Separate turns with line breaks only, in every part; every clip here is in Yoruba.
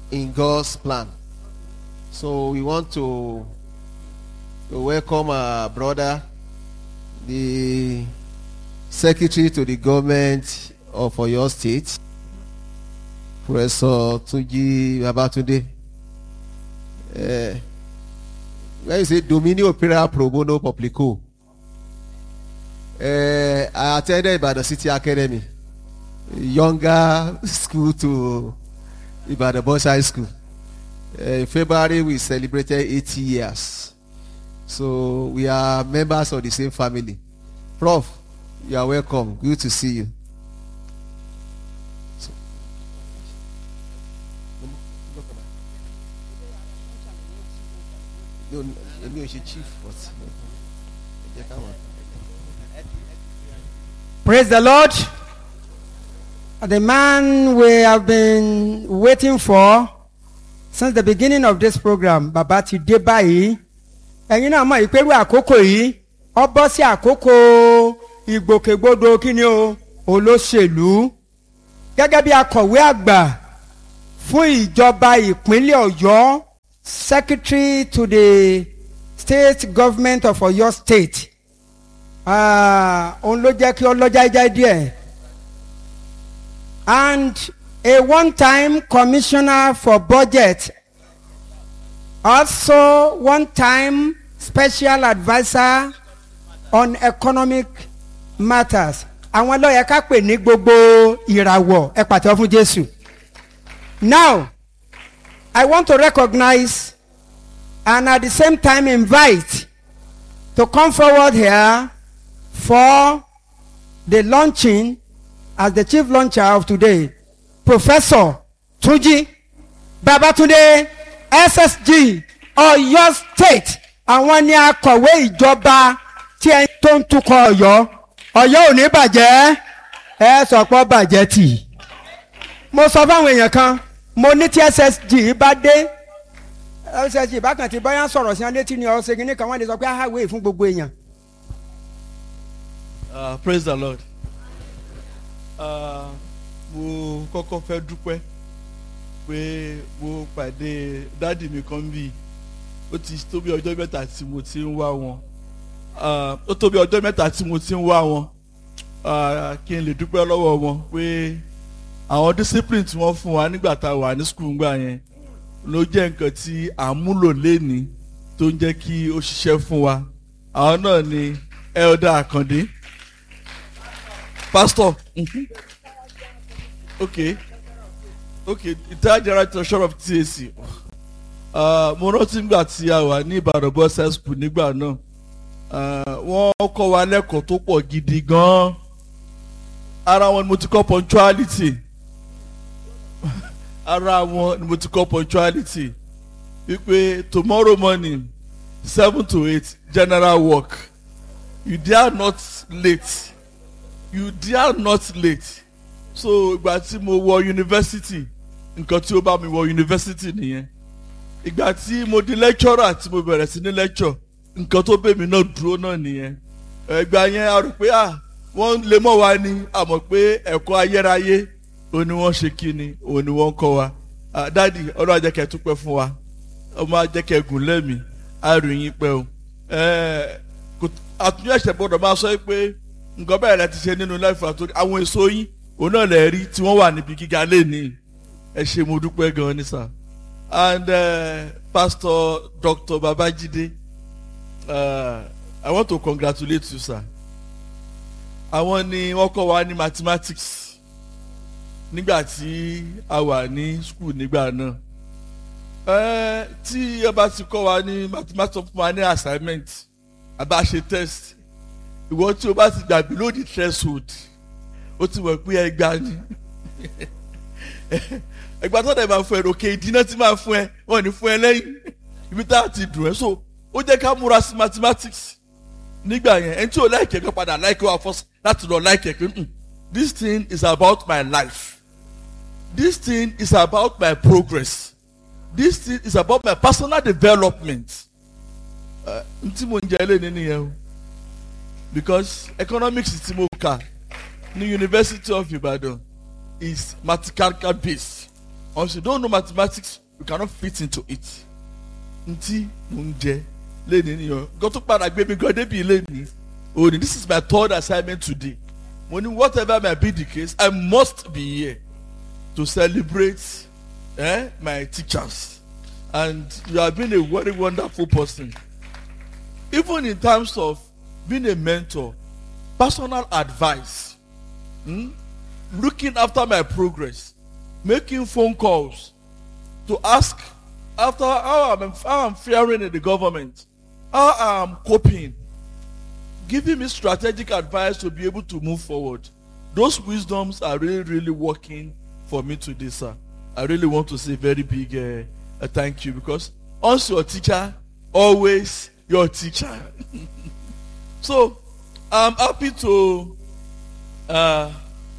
in God's plan. So we want to, to welcome our brother, the secretary to the government of Oyo State, Professor Tunji Babatunde. Uh, when you say Dominio Opera Pro Bono Publico, uh, I attended Ibadan City Academy, younger school to Ibadan Boys High School. Uh, in February, we celebrated 80 years. So we are members of the same family. Prof, you are welcome. Good to see you. So- No, no, èmi ò ṣe chief but ẹ jẹ́ ká wà.
Praise the Lord. The man we have been waiting for since the beginning of this program, Baba ti dé báyìí. Ẹ̀yin náà mọ̀ ìpérú àkókò yìí, ọ bọ́ sí àkókò ìgbòkègbodò kíni o, olóṣèlú. Gẹ́gẹ́ bí akọ̀wé àgbà fún ìjọba ìpínlẹ̀ Ọ̀yọ́, Secretary to the State Government of Ọ̀yọ́ State. Ah, òun ló jẹ́ kí ọlọ́jà ìjà díẹ̀ and a one-time commissioner for budget also one-time special adviser on economic matters àwọn lọ́yẹ̀ ká pè ní gbogbo ìràwọ̀ ẹ pàtẹ́wọ́ fún Jésù now I want to recognize and at the same time invite to come forward here for the launching as the chief launcher of today professor Túnjí Babátúndé SSG Ọ̀yọ́ state àwọn ni akọ̀wé ìjọba tí ẹni tó ń tukọ̀ Ọ̀yọ́ Ọ̀yọ́ ò ní bàjẹ́ ẹ sọ pé ó bàjẹ́ tì mo sọ fáwọn èèyàn kan mo ní tí SSG bá dé SSG bákan tí báyà sọ̀rọ̀ sí wọn létí ni ọ̀sẹ̀ kìíní kan wọ́n lè sọ pé àhàwé fún gbogbo èèyàn
Uh, praise the lord. Uh, mo kọ́kọ́ fẹ́ dúpẹ́ pé mo pàdé dáàdì mi kan bí ó ti tó bí ọjọ́ mẹ́ta tí mo ti ń wá wọn Uh, ó tó bí ọjọ́ mẹ́ta tí mo ti ń wá wọn Uh, kí n lè dúpẹ́ lọ́wọ́ wọn pé àwọn discipline tí wọ́n fún wa nígbà tá a wà ní school ńgbà yẹn ló jẹ́ nǹkan tí à ń múlò lénìí tó ń jẹ́ kí ó ṣiṣẹ́ fún wa àwọn náà ni elder Akande pastor mhm. okay okay retired general treasurer of TAC uh, mo rántí nígbà tí a wà ní Ìbàdàn boys high school nígbà náà uh, wọ́n kọ́ wa lẹ́kọ̀ọ́ tó pọ̀ gidi gan-an ara wọn ni mo ti kọ́ punctuality ara wọn ni mo ti kọ́ punctuality wípé tomorrow morning seven to eight general work you dare not late you dare not late so ìgbà tí mo wọ yunifásitì nǹkan tí ó bá mi wọ yunifásitì nìyẹn ìgbà tí mo di lecturer tí mo bẹ̀rẹ̀ sí ní lecture nǹkan tó bẹ̀ mí náà dúró náà nìyẹn ìgbà yẹn a rò pé à wọ́n lè mọ̀ wá ní àmọ́ pé ẹ̀kọ́ ayérayé òun ni wọ́n ṣe kí ni òun ni wọ́n kọ́ wa Ah, dádì ọlọ́run àjẹkẹ́ tún pẹ́ fún wa ọmọ àjẹkẹ́ gùn lẹ́mìí àrùyìn pẹ́ o Ẹ̀, kò- àtúnyẹ̀ ẹ̀ṣẹ̀ gbọ́dọ̀ máa sọ pé nǹkan bẹ́ẹ̀ rẹ ti ṣe nínú láìfọ àtòrí àwọn èso yín òun náà lè rí tí wọ́n wà níbi gíga lẹ́ni ẹ ṣe mo dúpẹ́ gan-an ní sà and uh, pastor dr babajide uh, i want to congratulate you sir àwọn ni wọ́n kọ́ wa ní mathematics nígbà tí a wà ní school nígbà náà ẹ tí ẹ bá ti kọ́ wa ní mathematics fún wa ní assignment àbá ṣe test ìwọ tí o bá ti gbà below the threshold ó ti mọ̀ pé ẹgbàá ni ẹgbàá tó dẹ̀ máa fún ẹ òkè ìdínà tí máa fún ẹ wọ́n ní fún ẹ lẹ́yìn ibi tá a ti dùn ẹ́ so ó jẹ́ ká múra sí mathematics nígbà yẹn ẹni tí o láìkẹ́ kan padà láìkẹ́ wa fọ́ láti lọ láìkẹ́ pé "Mm, this thing is about my life this thing is about my progress this thing is about my personal development uh, n tí mo ń jẹ lé nínú yẹn o because economics tí mo kà ní University of Ibadan is mathematical based once you don't know mathematics you cannot fit into it ntí mo ń jẹ lẹ́ni nìyẹn nǹkan tó padà gbé mi gan débi lẹ́ni òní this is my third assignment today mo ní whatever may be the case I must be here to celebrate eh, my teachers and you have been a very wonderful person even in terms of being a mentor personal advice hmm, looking after my progress making phone calls to ask after how I'm, how I'm faring in the government how I'm coping giving me strategic advice to be able to move forward those wisdoms are really really working for me today sir I really want to say very big uh, a thank you because once your teacher always your teacher so I'm happy to uh,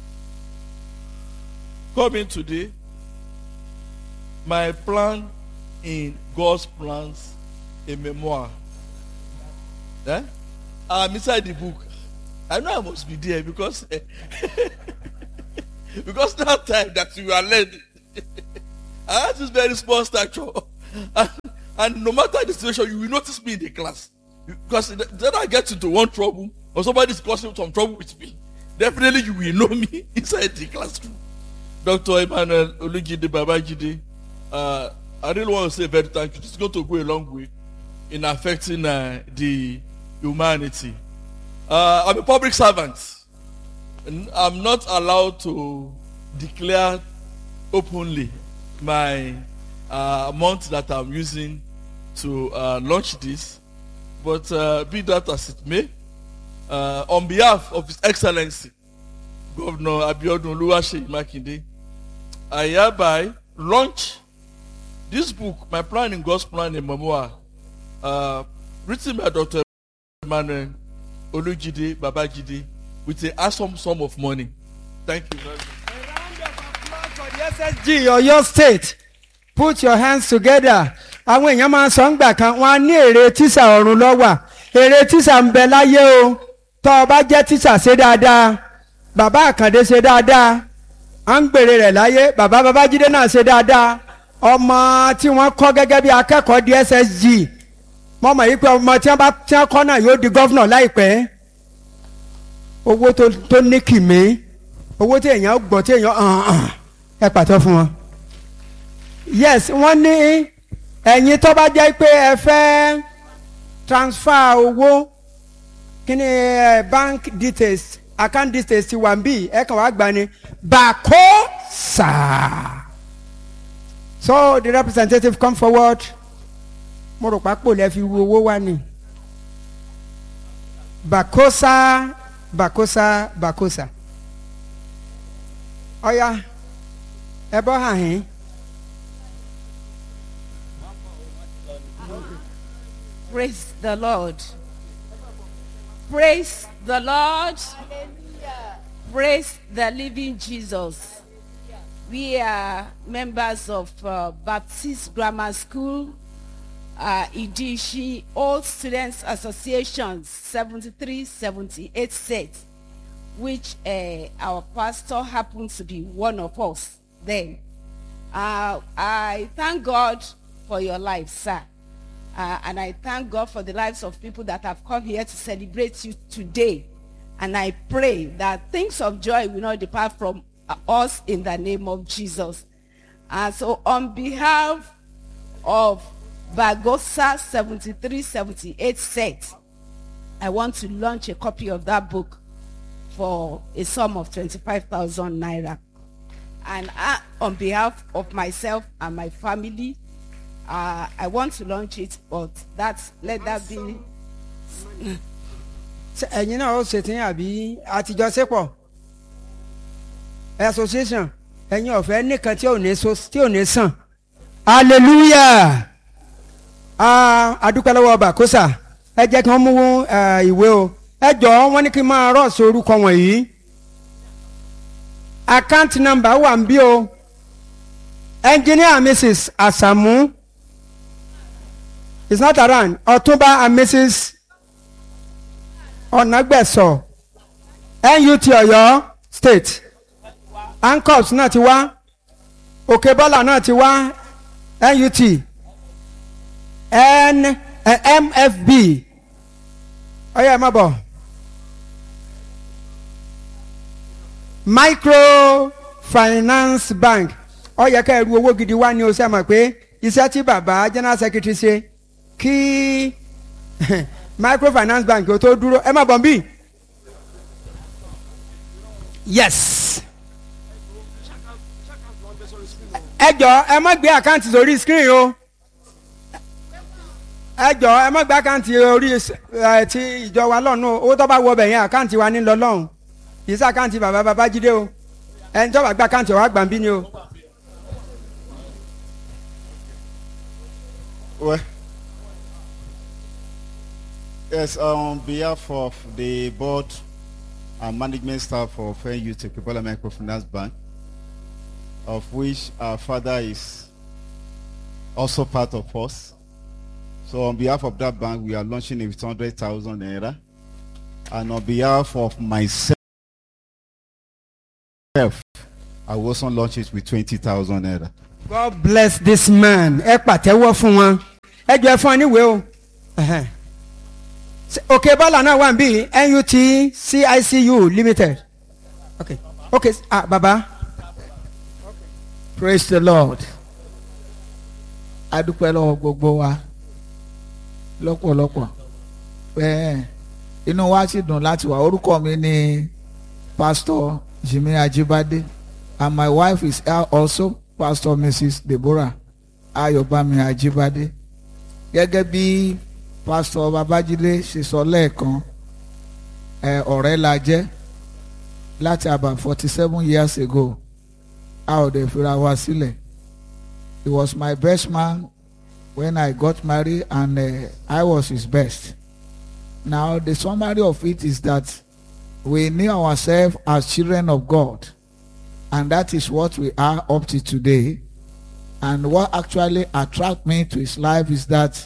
come in today my plan in God's plans a memoir eh? I'm inside the book I know I must be there because because that time that you are learning I have this very small stature and, and no matter the situation you will notice me in the class because then I get into one trouble or somebody is causing some trouble with me definitely you will know me inside the classroom Dr. Emmanuel Olujide Babajide uh, I really want to say very thank you this is going to go a long way in affecting uh, the humanity uh, I'm a public servant and I'm not allowed to declare openly my uh, amount that I'm using to uh, launch this. But uh, be that as it may, uh, on behalf of His Excellency, Governor Abiodun Oluwaseyi Makinde, I hereby launch this book, My Plan in God's Plan in Memoir, uh, written by Dr. Emmanuel Olujide Babajide with a handsome sum of money. Thank you very much.
for the ssg Ọ̀yọ́ state put your hands together àwọn èèyàn máa ń sọ ńgbà kan wọn á ní èrè tíṣà ọ̀run lọ́wà èrè tíṣà ń bẹ láyé o tọ́ ọ bá jẹ́ tíṣà ṣe dáadáa bàbá àkàndé ṣe dáadáa à ń gbèrè rẹ̀ láyé bàbá babájídé náà ṣe dáadáa ọmọ tí wọ́n kọ́ gẹ́gẹ́ bí akẹ́kọ̀ọ́ di ssg mo mọ̀ yí pé ọmọ tí wọ́n bá tí wọ́n kọ́ náà yóò di gọ́vnọ̀ láìpẹ́ owó tó tó ní kìmí owó tí èèyàn gbọ́ tí èèyàn hàn hàn ẹ pàtó fún wọn. yes wọ́n ní ẹ̀yin tó bá jẹ́ pé ẹ fẹ́ transfer owó kí ni ẹ bank details account details ti wà ń bì ẹ kàn wá gbà ní Bakosa. so the representative come forward mo rò pápò lẹ́ fi wo owó wá ní. Bakosa Bakosa Bakosa. ọ̀ya ẹ bọ́ hàn yín.
Praise the Lord. Praise the Lord. Praise the living Jesus. We are members of uh, Baptist Grammar School, uh, Idishi Old Students Association 73-78 set, which uh, our pastor happens to be one of us then. Uh, I thank God for your life, sir. Uh, and I thank God for the lives of people that have come here to celebrate you today. And I pray that things of joy will not depart from uh, us in the name of Jesus. And so on behalf of Bagosa 7378 set, I want to launch a copy of that book for a sum of 25,000 naira. And uh, on behalf of myself and my family, uh, I want to launch it, but that's let that be.
Ṣé ẹ̀yin náà ó ṣètì àbí àtijọ́ sépọ̀ association ẹ̀yin ọ̀fẹ́ nìkan tí ò ní so tí ò ní sàn hallelujah ah, adúpẹ́ lọ́wọ́ Bakosa ẹ jẹ́ kí wọ́n mú eh, ìwé o ẹ jọ̀ọ́ wọ́n ní kí n máa rọ́ọ̀sì orúkọ wọ̀nyí account number wà ń bí o engineer mrs Asamu is not around Ọ̀túnba and mrs Ọ̀nàgbẹ̀sọ̀ NUT Ọ̀yọ́ state ancops náà ti wá òkè bọ́là náà ti wá nut n eh, mfb ọyọ ẹ má bọ̀ microfinance bank ó yẹ ká ẹrú owó gidi wá ní o ṣe mọ̀ pé iṣẹ́ tí bàbá general secretary ṣe kí microfinance bank ó tó dúró ẹ má bọ̀ bí. yes. ẹ jọ ẹ má gbé àkáǹtì sórí screen o ẹ jọ ẹ má gbé àkáǹtì orí ẹ ti ìjọ wa lọ́nà o owó tó bá wọ ọbẹ̀ yẹn àkáǹtì wa ní lọ lọ́hùn kì í sí àkáǹtì bàbá babájídé o ẹni tó bá gbé àkáǹtì wa gbà ń bí ni o.
Well, yes, on behalf of the board and management staff of NU Tekibola Microfinance Bank, of which our father is also part of us. So on behalf of that bank, we are launching it with 100,000 naira. And on behalf of myself, I will also launch it with 20,000 naira.
God bless this man ẹ pàtẹ́wọ́ fún wọn ẹ jọ ẹ fún ọ níwèé o Ẹhẹ́n. Ṣé- òkè bọ́là náà wà níbí nut cicu limited ok ok ah baba
praise the lord adúpẹ́ lọ́wọ́ gbogbo wa lọ́pọ̀lọpọ̀ bẹ́ẹ̀ inú wa sì dùn láti wà orúkọ mi ni pastor jimmy ajibade and my wife is here also pastor mrs deborah ayọ̀bámi ajibade gẹ́gẹ́ bí pastor babájídé ṣe sọ lẹ́ẹ̀kan ẹ ọ̀rẹ́ la jẹ́ láti about forty seven years ago a ò dẹ̀ fira wa sílẹ̀ he was my best man when I got married and uh, I was his best. Now the summary of it is that we knew ourselves as children of God and that is what we are up to today. And what actually attract me to his life is that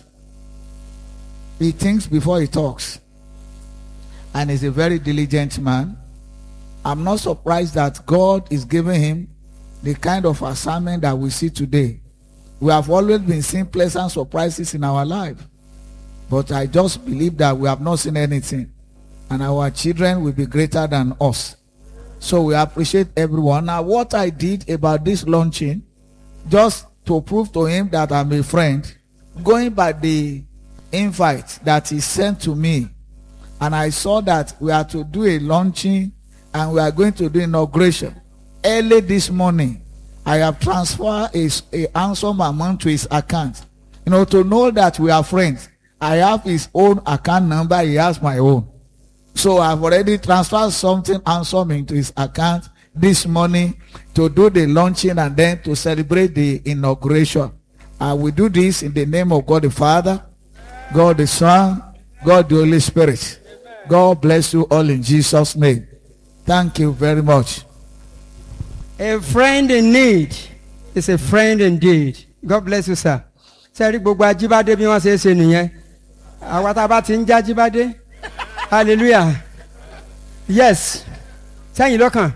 he thinks before he talks and is a very diligent man. I'm not surprised that God is giving him the kind of assignment that we see today. We have always been seeing pleasant surprises in our life. But I just believe that we have not seen anything. And our children will be greater than us. So we appreciate everyone. Now, what I did about this launching, just to prove to him that I'm a friend, going by the invite that he sent to me, and I saw that we are to do a launching and we are going to do inauguration. Early this morning, I have transferred a, a handsome amount to his account. You know, to know that we are friends. I have his own account number, he has my own. So I've already transferred something handsome into his account this morning to do the launching and then to celebrate the inauguration. I will do this in the name of God the Father, God the Son, God the Holy Spirit. God bless you all in Jesus' name. Thank you very much.
a friend in need is a friend indeed God bless you sir. sẹ́rí gbogbo ajíbádé bí wọ́n ṣe é ṣe nìyẹn àwa tá a bá ti ń já ajíbádé hallelujah yes sẹ́yìn lọ́kàn.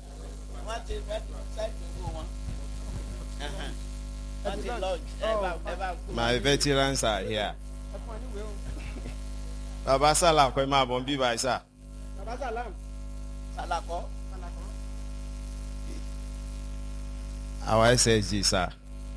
My veterans are here. Baba Salah kọ́ ẹ máa bọ̀ ń bí báyìí sá. Our SSG sir.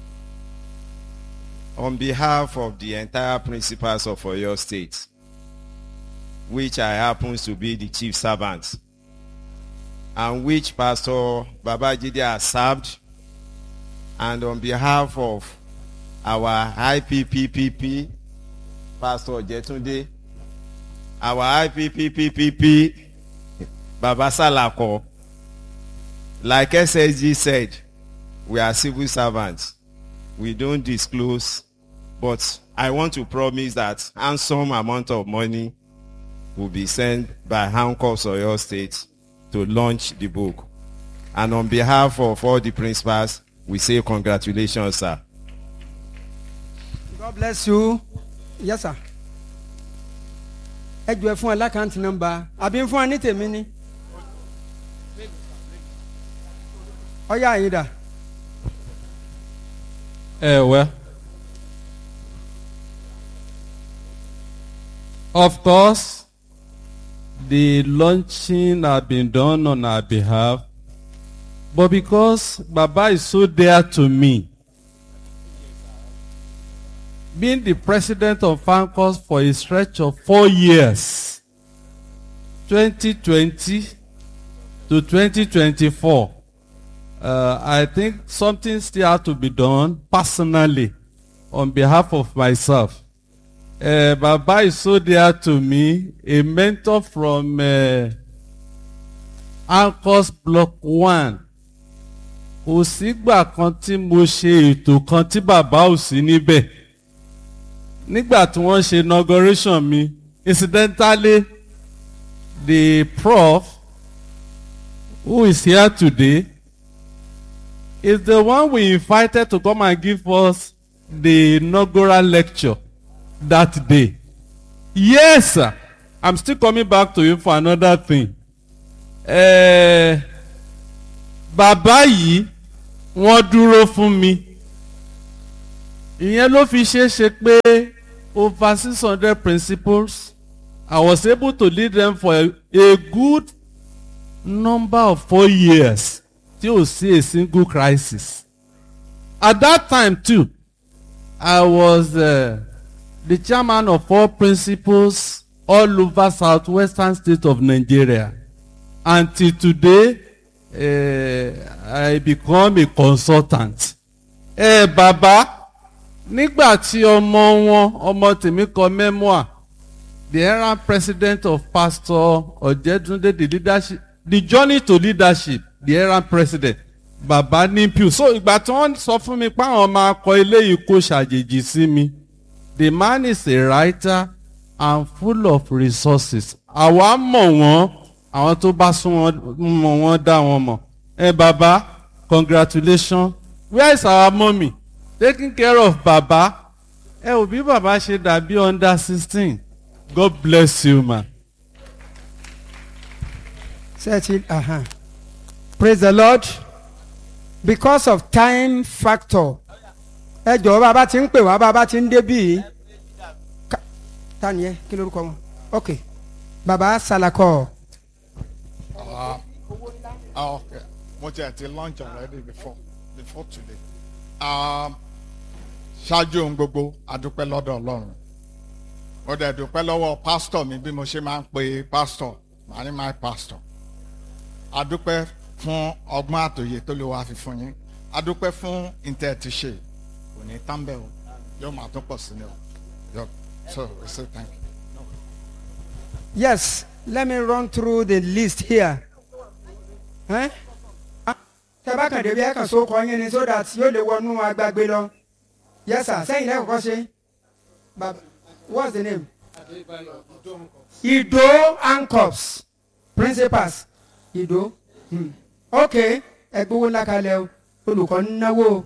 On behalf of the entire principals of Oyo State, which I happen to be the chief servant, and which Pastor Babajide has served, and on behalf of our IPPPP, Pastor Jetunde, our IPPPP, Baba Salako, like SSG said, we are civil servants. We don't disclose, but I want to promise that handsome amount of money will be sent by Hancock Oyo State to launch the book. And on behalf of all the principals, we say congratulations, sir.
God bless you. Yes, sir. Ẹ jọ ẹ fún ẹ lákàntì nọ́mbà àbí ń fún ẹ ní tèmi ni. Ọyá yìí dà.
Uh, well, of course, the launching had been done on our behalf, but because Baba is so dear to me, being the president of FANCOS for a stretch of four years, 2020 to 2024, uh, I think something still has to be done personally on behalf of myself. Uh, Baba is so dear to me, a mentor from uh, Anchors Block One. Kò sígbà kan tí mo ṣe ètò kan tí bàbá ò sí níbẹ̀. Nígbà tí wọ́n ṣe inauguration mi, incidentally, the prof who is here today is the one we invited to come and give us the inaugural lecture that day. Yes, sir. I'm still coming back to you for another thing. Eh, bàbá yìí wọ́n dúró fún mi. Ìyẹn ló fi ṣeé ṣe pé over six hundred principles I was able to lead them for a, a good number of four years till see a single crisis. At that time too, I was uh, the chairman of all principals all over southwestern state of Nigeria. Until today, uh, I become a consultant. Ẹ eh, bàbá nígbà tí ọmọ wọn ọmọ tèmi kọ memoir the errant president of pastor Ọ̀jẹ̀dúndé the leadership the journey to leadership the errant president bàbá nimpiu so ìgbà tí wọ́n sọ fún mi pé àwọn máa kọ eléyìí kó ṣàjèjì sí mi the man is a writer and full of resources àwa mọ̀ wọ́n àwọn tó bá sún wọn mọ̀ wọ́n dá wọn mọ̀ ẹ bàbá congratulations where is our mummy taking care of bàbá ẹ ò bí bàbá ṣe dàbí under sixteen God bless you ma.
Searching, uh-huh. Praise the Lord. Because of time factor. Ẹ jọ̀wọ́ bàbá ti ń pè wá bàbá ti ń débì. Ká- Ta ni ẹ? Kí lorúkọ wọn? Ok. Bàbá Salakọ.
Oh, okay. Mo ti ẹ̀ ti lunch already before before today. Um, ṣáájú ohun gbogbo adúpẹ́ lọ́dọ̀ Ọlọ́run. Mo dẹ̀ dúpẹ́ lọ́wọ́ pásítọ̀ mi bí mo ṣe máa ń pe pásítọ̀ màá ní my pastor. Adúpẹ́ fún ọgbọ́n àtòyè tó lè wá fi fún yín. Adúpẹ́ fún ìtẹ́ ti ṣe. Kò ní tán bẹ́ẹ̀ o. Yóò máa tún pọ̀ sí ni o. Yọ- So we say thank you.
Yes, let me run through the list here. Ẹ́ Ah, Tẹ bá kàn débi ẹ kàn so kọ yín ni so that yóò lè wọnú agbágbé lọ. Yes sir, sẹ́yìn lẹ́kọ̀ọ́ kọ́ ṣe. Baba, what's the name? Ido Ancops principals Ido. Hmm. Ok, ẹgbẹ́ owó ńlá kalẹ̀ o, olùkọ́ ń náwó o.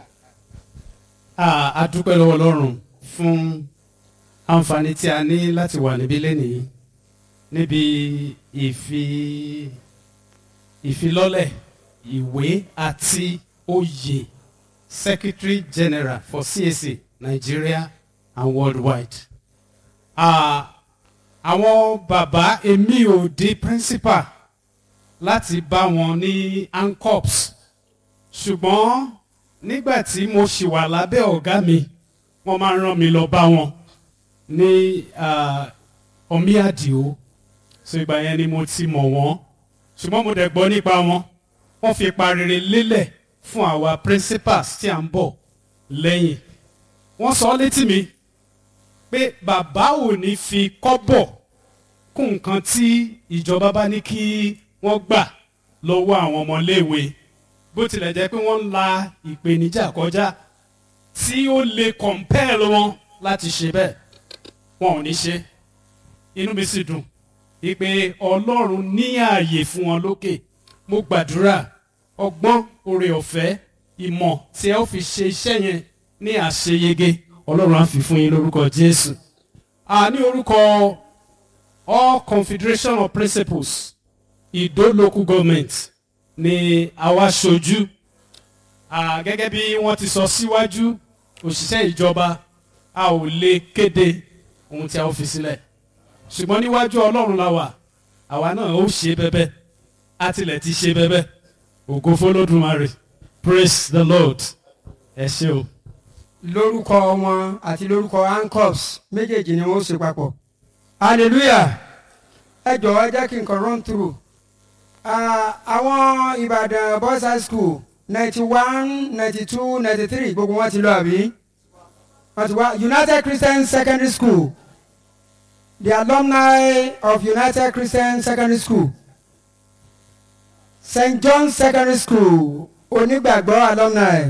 Ah, a dúpẹ́ lọ́wọ́ ọlọ́run fún àǹfààní tí a ní láti wà níbí lẹ́nìí níbi ìfi ìfilọ́lẹ̀ ìwé àti oyè secretary general for CAC Nigeria and worldwide. Ah, àwọn bàbá èmi ò di principal láti bá wọn ní ancops ṣùgbọ́n nígbà tí mo ṣì wà lábẹ́ ọ̀gá mi wọ́n máa ń rán mi lọ bá wọn ní ah, omi àdìo so ìgbà yẹn ni mo ti mọ̀ wọ́n ṣùgbọ́n mo dẹ̀ gbọ́ nípa wọn wọ́n fi ipa rere lélẹ̀ fún àwa principals tí à ń bọ̀ lẹ́yìn wọ́n sọ létí mi pé bàbá ò ní fi kọ́bọ̀ kún nǹkan tí ìjọba bá ní kí wọ́n gbà lọ́wọ́ àwọn ọmọléèwé bó tilẹ̀ jẹ́ pé wọ́n ń la ìpèníjà kọjá tí ó lè compel wọn láti ṣe bẹ́ẹ̀ wọn ò ní ṣe inú mi sì dùn ìpè ọlọ́run ní ààyè fún wọn lókè mo gbàdúrà ọgbọ́n oore ọ̀fẹ́ ìmọ̀ tí ẹ ó fi ṣe iṣẹ́ yẹn ní àṣeyege ọlọ́run á fi fún yín lórúkọ jésù a ní orúkọ all confederation of principles ìdó local government ni àwa ṣojú Ah, gẹ́gẹ́ bí wọ́n ti sọ síwájú òṣìṣẹ́ ìjọba a ò lè kéde ohun tí a ó fi sílẹ̀ ṣùgbọ́n níwájú ọlọ́run la wà àwa náà ó ṣe bẹ́bẹ́ a tilẹ̀ ti ṣe bẹ́bẹ́ ògo fọlọ́dúnmarè praise the lord ẹ ṣé o.
lórúkọ wọn àti lórúkọ ancops méjèèjì ni wọn ó ṣe papọ̀ hallelujah ẹ jọ̀wọ́ ẹ jẹ́ kí n kàn run through Ah, àwọn ìbàdàn boys high school ninety one ninety two ninety three gbogbo wọn ti lọ àbí wọn ti wá united christian secondary school the alumni of united christian secondary school st john secondary school onígbàgbọ́ alumni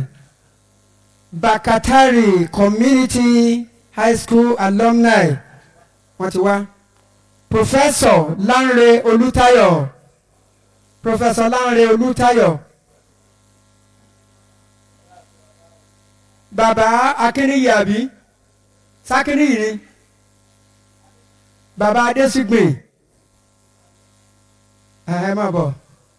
bakatari community high school alumni wọ́n ti wá professor lanre olùtayọ professor lanre olùtayọ baba akínníyì àbí sákínníyì ni baba adésígbìn ẹ má bọ̀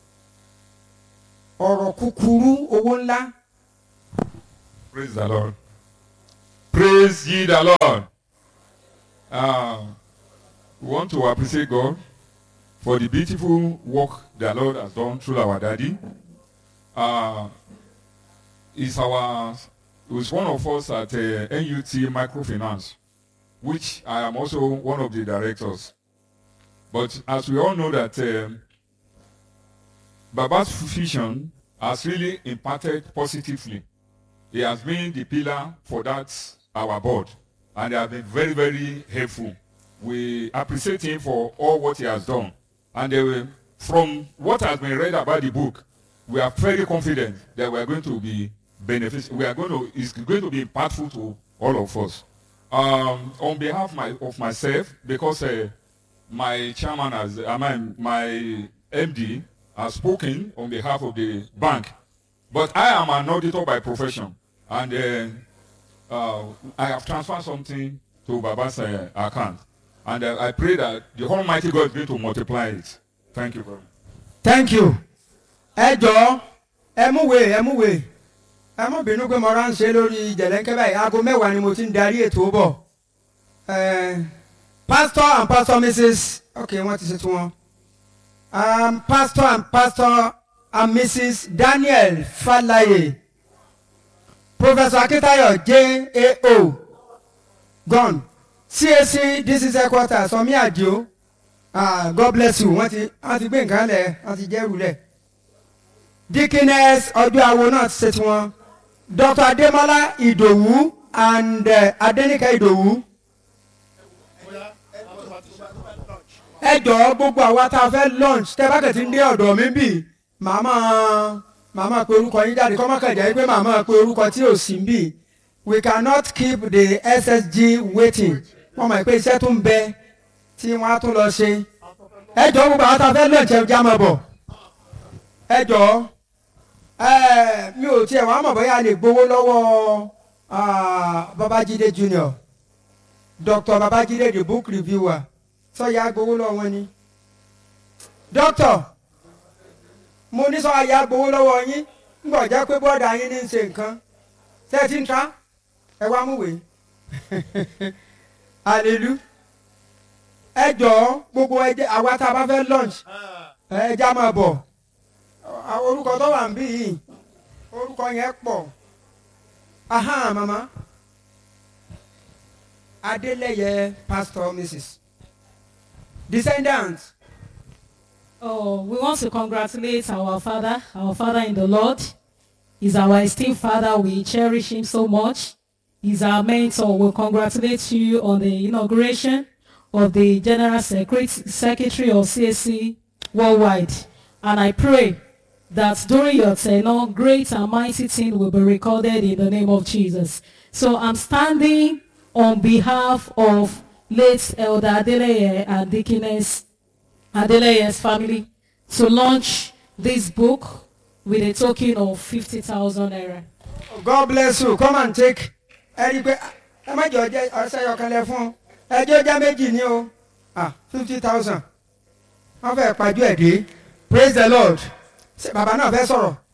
ọ̀rọ̀ kúkúrú owó ńlá.
Praise the Lord. Praise ye the Lord. Uh, we want to appreciate God for the beautiful work the Lord has done through our daddy. Uh, is our is one of us at uh, NUT Microfinance, which I am also one of the directors. But as we all know that um, Baba's vision has really impacted positively he has been the pillar for that our board and they have been very very helpful we appreciate him for all what he has done and uh, from what has been read about the book we are very confident that we are going to be beneficial we are going to it's going to be impactful to all of us um, on behalf my, of myself because uh, my chairman has I mean, my md has spoken on behalf of the bank but I am an auditor by profession, and uh, uh, I have transferred something to Baba's uh, account, and uh, I pray that the Almighty God is going to multiply it. Thank you very much.
thank you ẹ jọ ẹ mú wèé ẹ mú wèé ẹ mú bínú pé mo ránṣẹ́ lórí jẹ̀lẹ́ńkẹ́ báyìí aago mẹ́wàá ni mo ti ń darí ètò bọ̀ Eh, pastor and pastor mrs ok wọ́n ti ṣe tí wọ́n um, pastor and pastor and mrs daniel falaye professor akitayo jao gone cac dc headquarters sọmi adio ah, god bless you wọ́n ti wọ́n ti gbé nǹkan lẹ̀ wọ́n ti jẹ́rù lẹ̀ dikines ọjọ́ àwo náà ti ṣe tiwọn dr ademola idowu and uh, adenike idowu ẹ jọ̀ọ́ gbogbo àwa tá a fẹ́ lunch tẹ́ bá kẹ̀tì ń dé ọ̀dọ̀ mi bì màmá màmá pe orúkọ yín jáde kọ́ má kàn jẹ́ pé màmá pe orúkọ tí ò sí bì we cannot keep the ssg waiting wọ́n mọ̀ pé iṣẹ́ tún bẹ tí wọ́n á tún lọ ṣe ẹ jọ̀ọ́ gbogbo àwa tá a fẹ́ lunch ẹ já mọ̀ bọ̀ ẹ jọ̀ọ́ ẹ mi ò tiẹ̀ wọ́n á mọ̀ bóyá a lè gbowó lọ́wọ́ ah, babájídé junior dr babájídé the book reviewer sọyà gbowó lọ́wọ́ wọn ni dókítà mo ní sọyà gbowó lọ́wọ́ yín ngbọ jẹ́ pé bọọdà yín ní í ṣe nǹkan ṣé ẹ ti ń ta ẹ wá mú wèé àlelu ẹ jọ̀ọ́ gbogbo ẹjẹ àwa tá a bá fẹ́ lunch ẹ já máa bọ̀ Àwọn orúkọ tó wà ń bí yìí orúkọ yẹn pọ̀ aha mama adeleye pastor mrs descendants.
Oh, we want to congratulate our father, our father in the Lord. He's our esteemed father. We cherish him so much. He's our mentor. We congratulate you on the inauguration of the General Secret- Secretary of CSC worldwide. And I pray that during your tenure, great and mighty things will be recorded in the name of Jesus. So I'm standing on behalf of late Elder Adeleye and Deaconess Adeleye's family to launch this book with a token of 50,000 naira.
God bless you come and take ẹni pé ẹ má jọ jẹ ọsẹ yọkànlẹ fún ẹjọ jẹ méjì ní o ah fifty thousand wọn fẹẹ pàjọ ẹ dé praise the lord ṣe bàbá náà fẹ́ sọ̀rọ̀